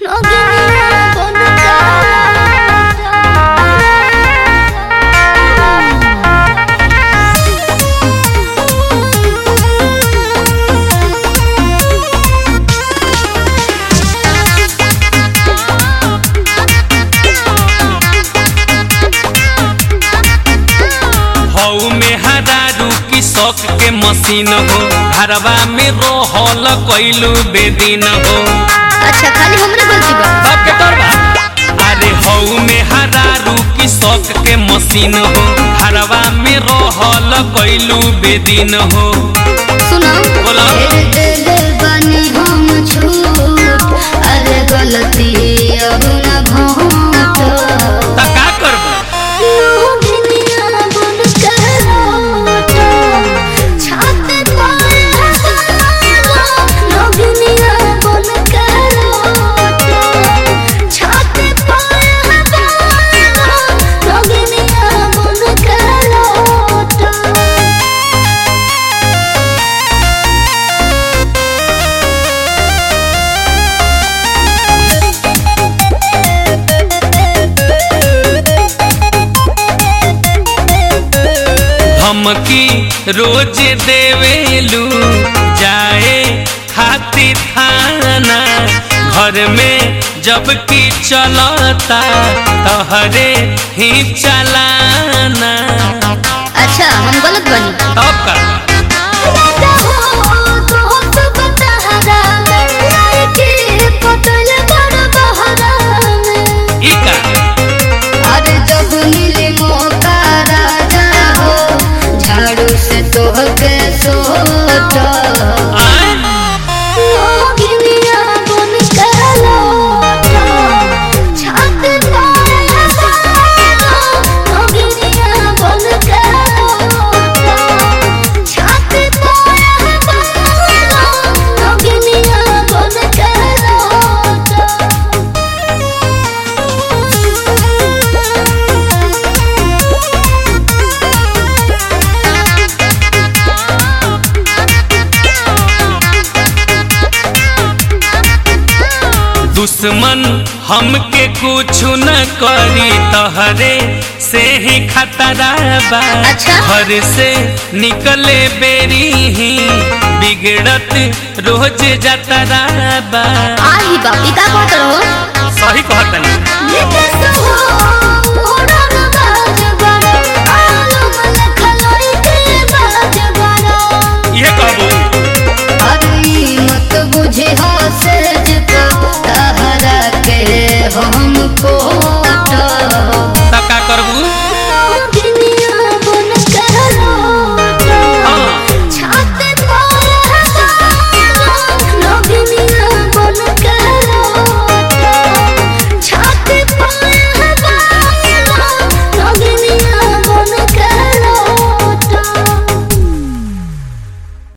हऊ में हरारू की शौक के मशीन हो घरवा में रोहल कैलू बेदीन हो अच्छा खाली हमरे गलती बा बाप के तोर बा। अरे हऊ में हरारू की शौक के मशीन हो घरवा में रोहल कैलू बेदीन हो सुनो बोलो। तेरे दिल बनी हम छूट अरे गलती अब न भोट त का करबो लोभिनिया बन के लौट, छाते पाए हजारों, लोभिनिया बन के लौट, छाते पाए हजारों, लोभिनिया बन के लौट। धमकी रोज देवेलू जाए खाती थाना घर में जब की चलता तहरे ही चलाना अच्छा हम गलत बनी तब का ई का अरे जब मिले मौका राजा हो झाड़ू से तोहके सोच आय? लोगिनिया बन के लौट, छात पाए हजारों, लोगिनिया बन के लौट, छात पाए हजारों, लोगिनिया बन के लौट। दुश्मन हमके कुछ न करी तहरे से ही खतरा बा अच्छा। घर से निकले बेरी ही बिगड़त रोज जतरा बा आही बापी का कहत रहो सही कहतनी निकस हो